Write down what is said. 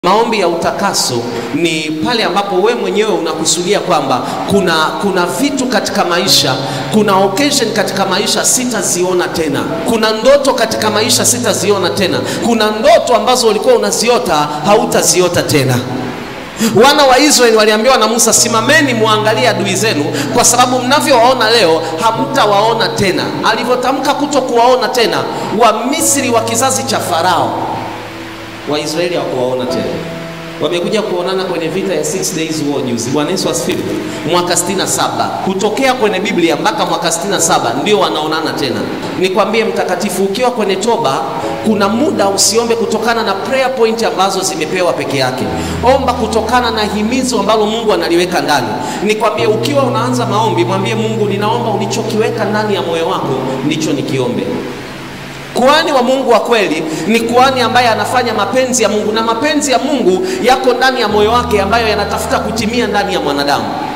Maombi ya utakaso ni pale ambapo we mwenyewe unakusudia kwamba kuna, kuna vitu katika maisha, kuna occasion katika maisha sitaziona tena, kuna ndoto katika maisha sitaziona tena, kuna ndoto ambazo ulikuwa unaziota hautaziota tena. Wana wa Israeli waliambiwa na Musa, simameni muangalie adui zenu, kwa sababu mnavyowaona leo hamtawaona tena. Alivyotamka kuto kuwaona tena, Wamisri wa kizazi cha Farao Waisraeli hawakuwaona tena, wamekuja kuonana kwenye vita ya Six Days War juzi. Bwana Yesu asifiwe. Mwaka 67 kutokea kwenye Biblia mpaka mwaka 67 ndio wanaonana tena. Nikwambie mtakatifu, ukiwa kwenye toba, kuna muda usiombe kutokana na prayer point ambazo zimepewa peke yake. Omba kutokana na himizo ambalo Mungu analiweka ndani. Nikwambie, ukiwa unaanza maombi, mwambie Mungu, ninaomba ulichokiweka ndani ya moyo wako ndicho nikiombe. Kuhani wa Mungu wa kweli ni kuhani ambaye anafanya mapenzi ya Mungu, na mapenzi ya Mungu yako ndani ya moyo wake ambayo yanatafuta kutimia ndani ya mwanadamu.